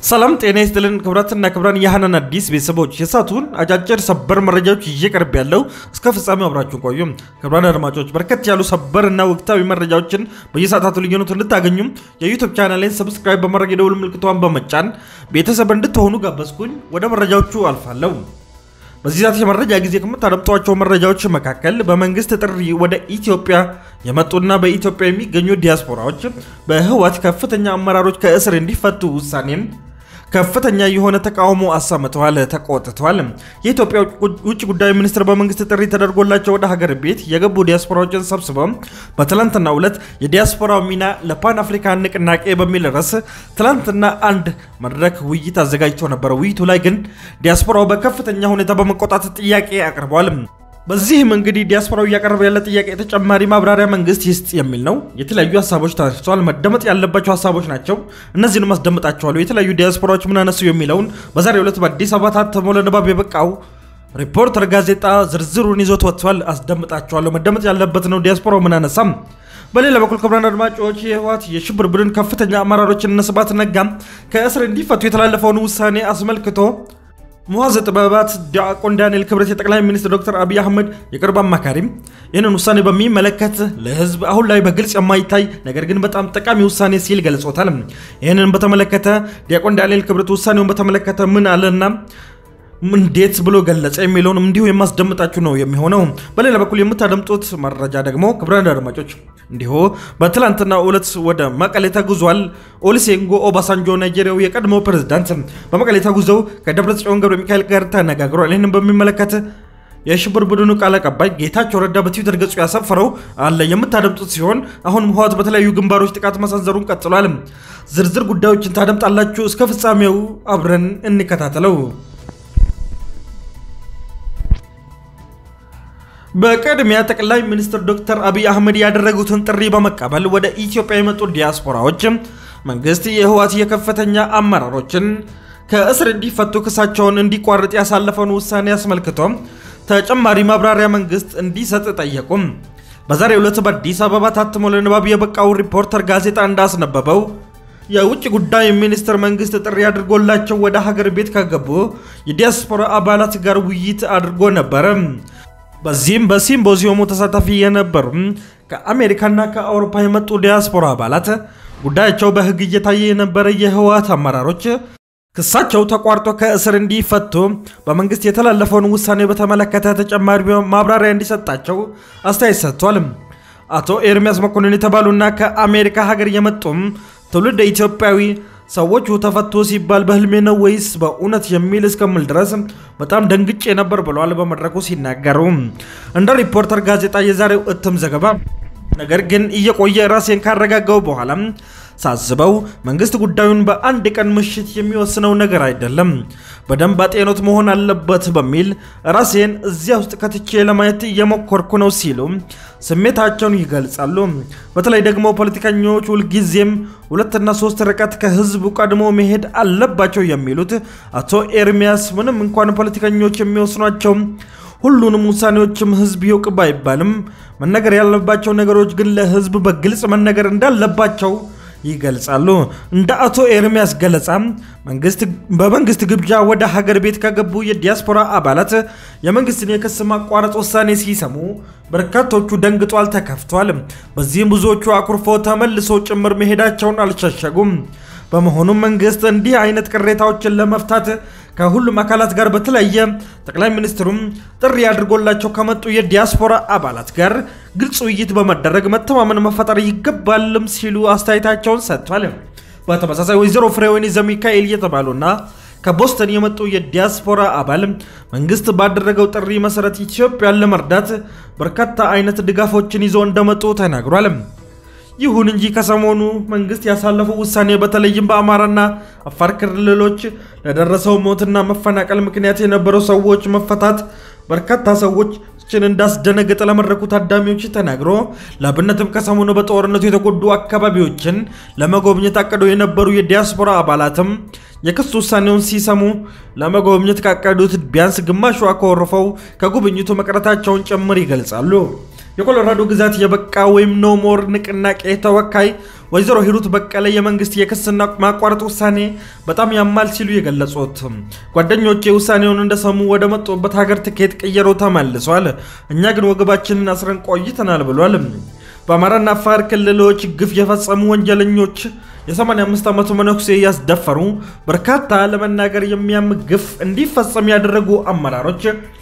ሰላም ጤና ይስጥልን ክቡራትና ክቡራን የሃናን አዲስ ቤተሰቦች የሳቱን አጫጭር ሰበር መረጃዎች ይዤ ቀርብ ያለው እስከ ፍጻሜው አብራችሁን ቆዩ። ክቡራን አድማጮች በርከት ያሉ ሰበር እና ወቅታዊ መረጃዎችን በየሰዓታቱ ልዩነት እንድታገኙ የዩቱብ ቻናሌን ሰብስክራይብ በማድረግ የደውል ምልክቷን በመጫን ቤተሰብ እንድትሆኑ ጋበዝኩኝ። ወደ መረጃዎቹ አልፋለሁ። በዚህ ሰዓት የመረጃ ጊዜ ከምታደምጧቸው መረጃዎች መካከል በመንግስት ጥሪ ወደ ኢትዮጵያ የመጡና በኢትዮጵያ የሚገኙ ዲያስፖራዎች በህወሓት ከፍተኛ አመራሮች ከእስር እንዲፈቱ ውሳኔን ከፍተኛ የሆነ ተቃውሞ አሰምተዋል፣ ተቆጥተዋል። የኢትዮጵያ ውጭ ጉዳይ ሚኒስትር በመንግስት ጥሪ ተደርጎላቸው ወደ ሀገር ቤት የገቡ ዲያስፖራዎችን ሰብስበው በትላንትናው ዕለት የዲያስፖራው ሚና ለፓን አፍሪካን ንቅናቄ በሚል ርዕስ ትላንትና አንድ መድረክ ውይይት አዘጋጅተው ነበር። ውይይቱ ላይ ግን ዲያስፖራው በከፍተኛ ሁኔታ በመቆጣት ጥያቄ አቅርበዋል። በዚህም እንግዲህ ዲያስፖራው እያቀረበ ያለ ጥያቄ ተጨማሪ ማብራሪያ መንግስት ይስጥ የሚል ነው። የተለያዩ ሀሳቦች ተነስተዋል። መደመጥ ያለባቸው ሀሳቦች ናቸው። እነዚህንም አስደምጣቸዋለሁ። የተለያዩ ዲያስፖራዎች ምን አነሱ የሚለውን በዛሬው ዕለት በአዲስ አበባ ታትሞ ለንባብ የበቃው ሪፖርተር ጋዜጣ ዝርዝሩን ይዞት ወጥቷል። አስደምጣቸዋለሁ። መደመጥ ያለበት ነው። ዲያስፖራው ምን አነሳም? በሌላ በኩል ክቡራን አድማጮች የህወሓት የሽብር ቡድን ከፍተኛ አመራሮችን እነ ስብሐት ነጋ ከእስር እንዲፈቱ የተላለፈውን ውሳኔ አስመልክቶ ሙሐዘ ጥበባት ዲያቆን ዳንኤል ክብረት የጠቅላይ ሚኒስትር ዶክተር አብይ አህመድ የቅርብ አማካሪም ይህንን ውሳኔ በሚመለከት ለህዝብ አሁን ላይ በግልጽ የማይታይ ነገር ግን በጣም ጠቃሚ ውሳኔ ሲል ገልጾታል። ይህንን በተመለከተ ዲያቆን ዳንኤል ክብረት ውሳኔውን በተመለከተ ምን አለና እንዴት ብሎ ገለጸ የሚለውን እንዲሁ የማስደምጣችሁ ነው የሚሆነው። በሌላ በኩል የምታደምጡት መረጃ ደግሞ ክቡራን አድማጮች እንዲሁ በትላንትና ዕለት ወደ መቀሌ ተጉዟል። ኦሉሴጉን ኦባሳንጆ ናይጄሪያው የቀድሞ ፕሬዝዳንት በመቀሌ ተጉዘው ከደብረጽዮን ገብረ ሚካኤል ጋር ተነጋግሯል። ይህንን በሚመለከት የሽብር ቡድኑ ቃል አቀባይ ጌታቸው ረዳ በትዊተር ገጹ ያሰፈረው አለ የምታደምጡት ሲሆን አሁን ህወሓት በተለያዩ ግንባሮች ጥቃት መሰንዘሩን ቀጥሏል። ዝርዝር ጉዳዮችን ታደምጣላችሁ። እስከ ፍጻሜው አብረን እንከታተለው። በቅድሚያ ጠቅላይ ሚኒስትር ዶክተር አብይ አህመድ ያደረጉትን ጥሪ በመቀበል ወደ ኢትዮጵያ የመጡ ዲያስፖራዎች መንግስት የህወሓት የከፍተኛ አመራሮችን ከእስር እንዲፈቱ ክሳቸውን እንዲቋርጥ ያሳለፈውን ውሳኔ አስመልክቶ ተጨማሪ ማብራሪያ መንግስት እንዲሰጥ ጠየቁም። በዛሬው ዕለት በአዲስ አበባ ታትሞ ለንባብ የበቃው ሪፖርተር ጋዜጣ እንዳስነበበው የውጭ ጉዳይ ሚኒስቴር መንግስት ጥሪ አድርጎላቸው ወደ ሀገር ቤት ከገቡ የዲያስፖራ አባላት ጋር ውይይት አድርጎ ነበረ። በዚህም በሲምፖዚየሙ ተሳታፊ የነበሩ ከአሜሪካና ከአውሮፓ የመጡ ዲያስፖራ አባላት ጉዳያቸው በህግ እየታየ የነበረ የህወሓት አመራሮች ክሳቸው ተቋርጦ ከእስር እንዲፈቱ በመንግስት የተላለፈውን ውሳኔ በተመለከተ ተጨማሪ ማብራሪያ እንዲሰጣቸው አስተያየት ሰጥቷል። አቶ ኤርሚያስ መኮንን የተባሉና ከአሜሪካ ሀገር የመጡም ትውልድ ኢትዮጵያዊ ሰዎቹ ተፈቶ ሲባል በህልሜ ነው ወይስ በእውነት የሚል እስከምል ድረስ በጣም ደንግጬ ነበር ብለዋል በመድረኩ ሲናገሩ። እንደ ሪፖርተር ጋዜጣ የዛሬው እትም ዘገባ ነገር ግን እየቆየ ራሴን ካረጋጋው በኋላ ሳስበው መንግስት ጉዳዩን በአንድ ቀን ምሽት የሚወስነው ነገር አይደለም፣ በደንብ አጤኖት መሆን አለበት በሚል ራሴን እዚያ ውስጥ ከትቼ ለማየት እየሞከርኩ ነው ሲሉ ስሜታቸውን ይገልጻሉ። በተለይ ደግሞ ፖለቲከኞች ሁልጊዜም ሁለትና ሶስት ርቀት ከህዝቡ ቀድሞ መሄድ አለባቸው የሚሉት አቶ ኤርሚያስ ምንም እንኳን ፖለቲከኞች የሚወስኗቸው ሁሉንም ውሳኔዎችም ህዝብ ይውቅ ባይባልም መነገር ያለባቸው ነገሮች ግን ለህዝብ በግልጽ መነገር እንዳለባቸው ይገልጻሉ። እንደ አቶ ኤርሚያስ ገለጻ በመንግስት ግብዣ ወደ ሀገር ቤት ከገቡ የዲያስፖራ አባላት የመንግስትን የክስ ማቋረጥ ውሳኔ ሲሰሙ በርካቶቹ ደንግጧል፣ ተከፍቷል። በዚህም ብዙዎቹ አኩርፎ ተመልሶ ጭምር መሄዳቸውን አልሸሸጉም። በመሆኑም መንግስት እንዲህ አይነት ቅሬታዎችን ለመፍታት ከሁሉም አካላት ጋር በተለየ ጠቅላይ ሚኒስትሩም ጥሪ አድርጎላቸው ከመጡ የዲያስፖራ አባላት ጋር ግልጽ ውይይት በመደረግ መተማመን መፈጠር ይገባልም ሲሉ አስተያየታቸውን ሰጥቷል። በተመሳሳይ ወይዘሮ ፍሬወይኒ ዘሚካኤል የተባሉና ከቦስተን የመጡ የዲያስፖራ አባል መንግስት ባደረገው ጥሪ መሰረት ኢትዮጵያን ለመርዳት በርካታ አይነት ድጋፎችን ይዞ እንደመጡ ተናግሯል። ይሁን እንጂ ከሰሞኑ መንግስት ያሳለፈው ውሳኔ በተለይም በአማራና አፋር ክልሎች ለደረሰው ሞትና መፈናቀል ምክንያት የነበረው ሰዎች መፈታት በርካታ ሰዎችን እንዳስደነገጠ ለመድረኩ ታዳሚዎች ተናግሮ ለአብነትም ከሰሞኑ በጦርነቱ የተጎዱ አካባቢዎችን ለመጎብኘት አቅደው የነበሩ የዲያስፖራ አባላትም የክስ ውሳኔውን ሲሰሙ ለመጎብኘት ካቀዱት ቢያንስ ግማሹ አኮርፈው ከጉብኝቱ መቅረታቸውን ጭምር ይገልጻሉ። የኮሎራዶ ግዛት የበቃ ወይም ኖ ሞር ንቅናቄ ተወካይ ወይዘሮ ሂሩት በቀለ የመንግስት የክስና ማቋረጥ ውሳኔ በጣም ያማል ሲሉ የገለጹት ጓደኞቼ ውሳኔውን እንደሰሙ ወደ መጡበት ሀገር ትኬት ቀየረው ተመልሷል። እኛ ግን ወገባችንን አስረን ቆይተናል ብሏል። በአማራና አፋር ክልሎች ግፍ የፈጸሙ ወንጀለኞች የ85 ዓመቱ መነኩሴ ያስደፈሩ በርካታ ለመናገር የሚያም ግፍ እንዲፈጸም ያደረጉ አመራሮች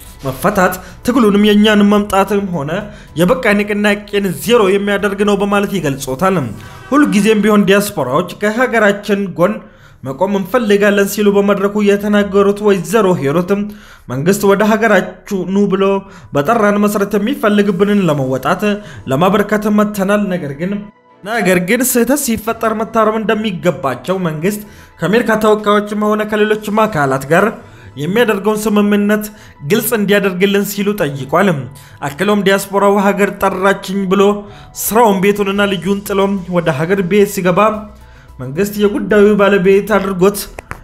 መፈታት ትግሉንም የእኛን መምጣትም ሆነ የበቃ ንቅናቄን ዜሮ የሚያደርግ ነው በማለት ይገልጾታል። ሁልጊዜም ቢሆን ዲያስፖራዎች ከሀገራችን ጎን መቆም እንፈልጋለን ሲሉ በመድረኩ የተናገሩት ወይዘሮ ሂሩትም መንግስት ወደ ሀገራችሁ ኑ ብሎ በጠራን መሰረት የሚፈልግብንን ለመወጣት ለማበርከት መተናል። ነገር ግን ነገር ግን ስህተት ሲፈጠር መታረም እንደሚገባቸው መንግስት ከአሜሪካ ተወካዮችም ሆነ ከሌሎችም አካላት ጋር የሚያደርገውን ስምምነት ግልጽ እንዲያደርግልን ሲሉ ጠይቋል። አክሎም ዲያስፖራው ሀገር ጠራችኝ ብሎ ስራውን ቤቱንና ልጁን ጥሎም ወደ ሀገር ቤት ሲገባ መንግስት የጉዳዩ ባለቤት አድርጎት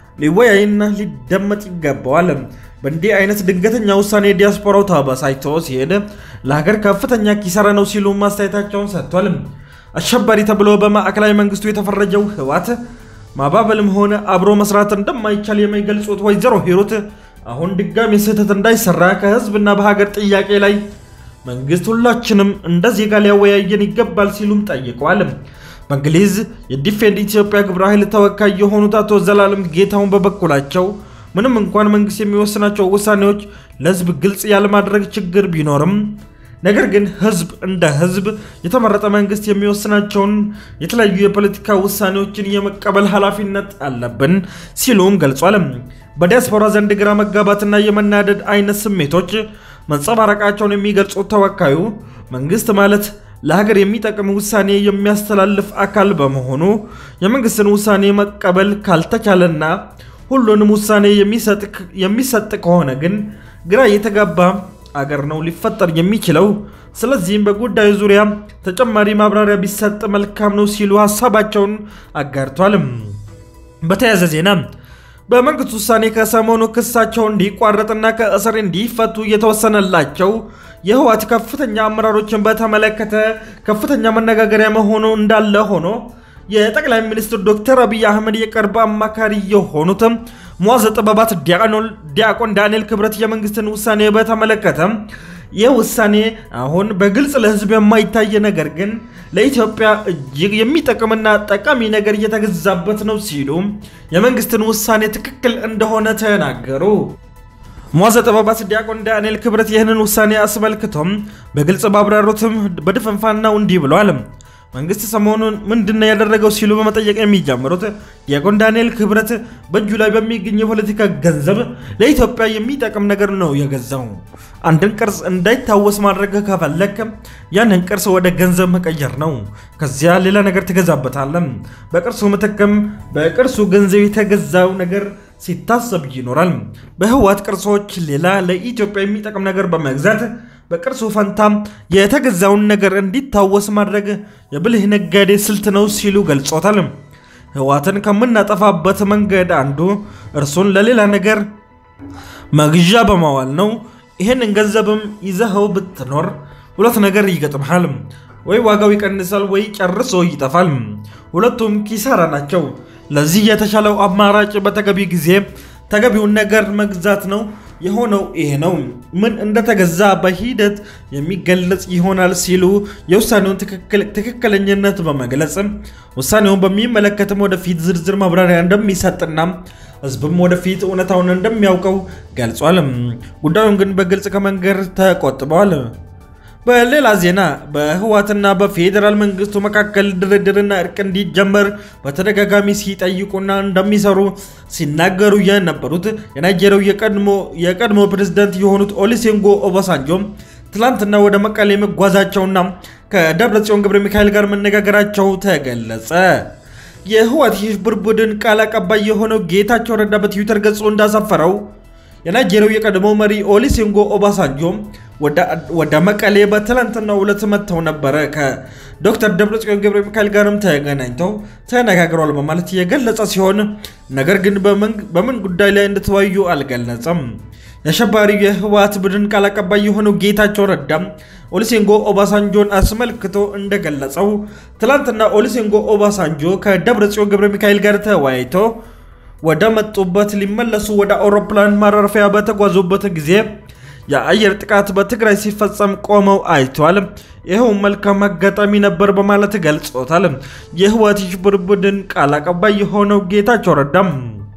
ሊወያይና ሊደመጥ ይገባዋል። በእንዲህ አይነት ድንገተኛ ውሳኔ ዲያስፖራው ተበሳጭቶ ሲሄድ ለሀገር ከፍተኛ ኪሳራ ነው ሲሉ ማስተያየታቸውን ሰጥቷል። አሸባሪ ተብሎ በማዕከላዊ መንግስቱ የተፈረጀው ህወሓት ማባበልም ሆነ አብሮ መስራት እንደማይቻል የሚገልጹት ወይዘሮ ሂሩት አሁን ድጋሚ ስህተት እንዳይሰራ ከህዝብና በሀገር ጥያቄ ላይ መንግስት ሁላችንም እንደ ዜጋ ሊያወያየን ይገባል ሲሉም ጠይቀዋል። በእንግሊዝ የዲፌንድ ኢትዮጵያ ግብረ ኃይል ተወካይ የሆኑት አቶ ዘላለም ጌታውን በበኩላቸው ምንም እንኳን መንግስት የሚወስናቸው ውሳኔዎች ለህዝብ ግልጽ ያለማድረግ ችግር ቢኖርም ነገር ግን ህዝብ እንደ ህዝብ የተመረጠ መንግስት የሚወስናቸውን የተለያዩ የፖለቲካ ውሳኔዎችን የመቀበል ኃላፊነት አለብን ሲሉም ገልጿል። በዲያስፖራ ዘንድ ግራ መጋባትና የመናደድ አይነት ስሜቶች መንጸባረቃቸውን የሚገልጹት ተወካዩ መንግስት ማለት ለሀገር የሚጠቅም ውሳኔ የሚያስተላልፍ አካል በመሆኑ የመንግስትን ውሳኔ መቀበል ካልተቻለና ሁሉንም ውሳኔ የሚሰጥ ከሆነ ግን ግራ የተጋባ አገር ነው ሊፈጠር የሚችለው። ስለዚህም በጉዳዩ ዙሪያ ተጨማሪ ማብራሪያ ቢሰጥ መልካም ነው ሲሉ ሀሳባቸውን አጋርቷል። በተያያዘ ዜና በመንግስት ውሳኔ ከሰሞኑ ክሳቸው እንዲቋረጥና ከእስር እንዲፈቱ የተወሰነላቸው የህወሓት ከፍተኛ አመራሮችን በተመለከተ ከፍተኛ መነጋገሪያ መሆኑ እንዳለ ሆኖ የጠቅላይ ሚኒስትር ዶክተር አብይ አህመድ የቅርብ አማካሪ የሆኑት ሙዓዘ ጥበባት ዲያቆን ዳንኤል ክብረት የመንግስትን ውሳኔ በተመለከተ ይህ ውሳኔ አሁን በግልጽ ለህዝብ የማይታይ ነገር ግን ለኢትዮጵያ እጅግ የሚጠቅምና ጠቃሚ ነገር እየተገዛበት ነው ሲሉ የመንግስትን ውሳኔ ትክክል እንደሆነ ተናገሩ። ሙዓዘ ጥበባት ዲያቆን ዳንኤል ክብረት ይህንን ውሳኔ አስመልክቶም በግልጽ ባብራሩትም በድፍንፋናው እንዲህ ብለዋል። መንግስት ሰሞኑን ምንድነው ያደረገው ሲሉ በመጠየቅ የሚጀምሩት ዲያቆን ዳንኤል ክብረት በእጁ ላይ በሚገኝ የፖለቲካ ገንዘብ ለኢትዮጵያ የሚጠቅም ነገር ነው የገዛው። አንድን ቅርስ እንዳይታወስ ማድረግ ከፈለክ ያንን ቅርስ ወደ ገንዘብ መቀየር ነው። ከዚያ ሌላ ነገር ትገዛበታለም። በቅርሱ ምትክም በቅርሱ ገንዘብ የተገዛው ነገር ሲታሰብ ይኖራል። በህወሓት ቅርሶች ሌላ ለኢትዮጵያ የሚጠቅም ነገር በመግዛት በቅርሱ ፈንታ የተገዛውን ነገር እንዲታወስ ማድረግ የብልህ ነጋዴ ስልት ነው ሲሉ ገልጾታል። ህወሓትን ከምናጠፋበት መንገድ አንዱ እርሱን ለሌላ ነገር መግዣ በማዋል ነው። ይህንን ገንዘብም ይዘኸው ብትኖር ሁለት ነገር ይገጥምሃል። ወይ ዋጋው ይቀንሳል፣ ወይ ጨርሶ ይጠፋል። ሁለቱም ኪሳራ ናቸው። ለዚህ የተሻለው አማራጭ በተገቢ ጊዜ ተገቢውን ነገር መግዛት ነው። የሆነው ይሄ ነው። ምን እንደተገዛ በሂደት የሚገለጽ ይሆናል ሲሉ የውሳኔውን ትክክለኝነት በመግለጽ ውሳኔውን በሚመለከትም ወደፊት ዝርዝር ማብራሪያ እንደሚሰጥና ህዝብም ወደፊት እውነታውን እንደሚያውቀው ገልጿል። ጉዳዩን ግን በግልጽ ከመንገር ተቆጥበዋል። በሌላ ዜና በህወሓትና በፌዴራል መንግስቱ መካከል ድርድርና እርቅ እንዲጀመር በተደጋጋሚ ሲጠይቁና እንደሚሰሩ ሲናገሩ የነበሩት የናይጄሪያው የቀድሞ ፕሬዝዳንት የሆኑት ኦሉሴጉን ኦባሳንጆ ትላንትና ወደ መቀሌ መጓዛቸውና ከደብረ ጽዮን ገብረ ሚካኤል ጋር መነጋገራቸው ተገለጸ። የህወሓት የሽብር ቡድን ቃል አቀባይ የሆነው ጌታቸው ረዳ በትዊተር ገጹ እንዳሰፈረው የናይጄሪያው የቀድሞ መሪ ኦሉሴጉን ኦባሳንጆ ወደ መቀሌ በትላንትናው ዕለት መጥተው ነበረ። ከዶክተር ደብረጽዮን ገብረ ሚካኤል ጋርም ተገናኝተው ተነጋግረዋል በማለት የገለጸ ሲሆን ነገር ግን በምን ጉዳይ ላይ እንደተወያዩ አልገለጸም። የአሸባሪው የህወሓት ቡድን ቃል አቀባይ የሆነው ጌታቸው ረዳም ኦሉሴጉን ኦባሳንጆን አስመልክቶ እንደገለጸው ትላንትና ኦሉሴጉን ኦባሳንጆ ከደብረጽዮን ገብረ ሚካኤል ጋር ተወያይቶ ወደ መጡበት ሊመለሱ ወደ አውሮፕላን ማረፊያ በተጓዙበት ጊዜ የአየር ጥቃት በትግራይ ሲፈጸም ቆመው አይተዋል። ይኸው መልካም አጋጣሚ ነበር በማለት ገልጾታል። የህወሓት የሽብር ቡድን ቃል አቀባይ የሆነው ጌታቸው ረዳም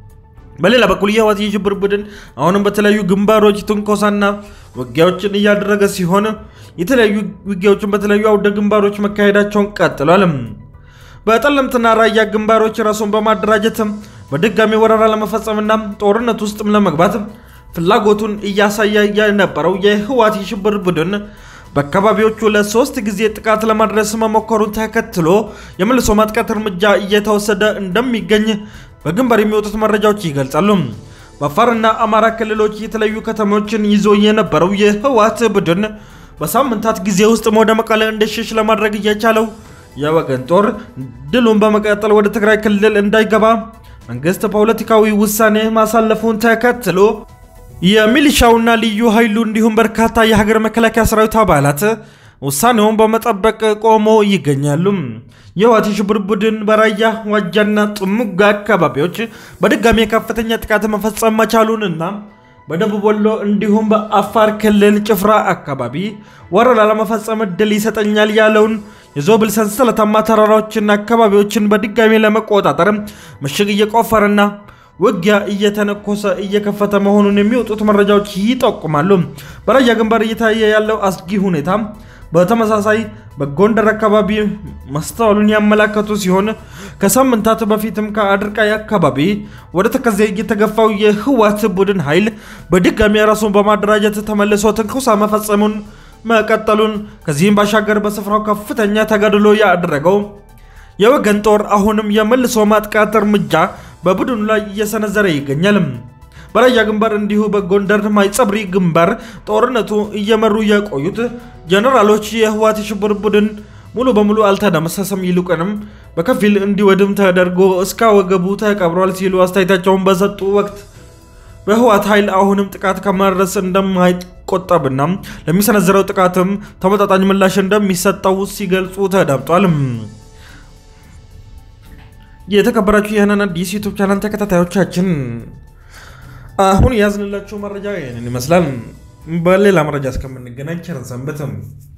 በሌላ በኩል የህወሓት የሽብር ቡድን አሁንም በተለያዩ ግንባሮች ትንኮሳና ውጊያዎችን እያደረገ ሲሆን የተለያዩ ውጊያዎችን በተለያዩ አውደ ግንባሮች መካሄዳቸውን ቀጥሏል። በጠለምትና ራያ ግንባሮች ራሱን በማደራጀት በድጋሚ ወረራ ለመፈጸምና ጦርነት ውስጥም ለመግባት ፍላጎቱን እያሳየ የነበረው የህወሓት የሽብር ቡድን በአካባቢዎቹ ለሶስት ጊዜ ጥቃት ለማድረስ መሞከሩን ተከትሎ የመልሶ ማጥቃት እርምጃ እየተወሰደ እንደሚገኝ በግንባር የሚወጡት መረጃዎች ይገልጻሉ። በአፋርና አማራ ክልሎች የተለያዩ ከተሞችን ይዞ የነበረው የህወሓት ቡድን በሳምንታት ጊዜ ውስጥ ወደ መቀለ እንዲሸሽ ለማድረግ እየቻለው የወገን ጦር ድሉን በመቀጠል ወደ ትግራይ ክልል እንዳይገባ መንግስት ፖለቲካዊ ውሳኔ ማሳለፉን ተከትሎ የሚሊሻውና ልዩ ኃይሉ እንዲሁም በርካታ የሀገር መከላከያ ሰራዊት አባላት ውሳኔውን በመጠበቅ ቆሞ ይገኛሉ። የህወሓት የሽብር ቡድን በራያ ዋጃና ጥሙጋ አካባቢዎች በድጋሚ ከፍተኛ ጥቃት መፈጸም መቻሉንና በደቡብ ወሎ እንዲሁም በአፋር ክልል ጭፍራ አካባቢ ወረራ ለመፈጸም እድል ይሰጠኛል ያለውን የዞብል ሰንሰለታማ ተራራዎችና አካባቢዎችን በድጋሚ ለመቆጣጠር ምሽግ እየቆፈረና ውጊያ እየተነኮሰ እየከፈተ መሆኑን የሚወጡት መረጃዎች ይጠቁማሉ። በራያ ግንባር እየታየ ያለው አስጊ ሁኔታ በተመሳሳይ በጎንደር አካባቢ መስተዋሉን ያመላከቱ ሲሆን ከሳምንታት በፊትም ከአድርቃይ አካባቢ ወደ ተከዜ የተገፋው የህወሓት ቡድን ኃይል በድጋሚ ራሱን በማደራጀት ተመልሶ ትንኮሳ መፈጸሙን መቀጠሉን ከዚህም ባሻገር በስፍራው ከፍተኛ ተጋድሎ ያደረገው የወገን ጦር አሁንም የመልሶ ማጥቃት እርምጃ በቡድኑ ላይ እየሰነዘረ ይገኛል። በራያ ግንባር እንዲሁ በጎንደር ማይጸብሪ ግንባር ጦርነቱ እየመሩ የቆዩት ጀነራሎች የህወሓት የሽብር ቡድን ሙሉ በሙሉ አልተደመሰሰም፣ ይልቁንም በከፊል እንዲወድም ተደርጎ እስከ ወገቡ ተቀብሯል ሲሉ አስተያየታቸውን በሰጡ ወቅት በህወሓት ኃይል አሁንም ጥቃት ከማድረስ እንደማይቆጠብና ለሚሰነዝረው ጥቃትም ተመጣጣኝ ምላሽ እንደሚሰጠው ሲገልጹ ተደምጧል። የተከበራችሁ ይህንን አዲስ ዩቱብ ቻናል ተከታታዮቻችን አሁን ያዝንላችሁ መረጃ ይህንን ይመስላል። በሌላ መረጃ እስከምንገናኝ ቸር ሰንብቱ።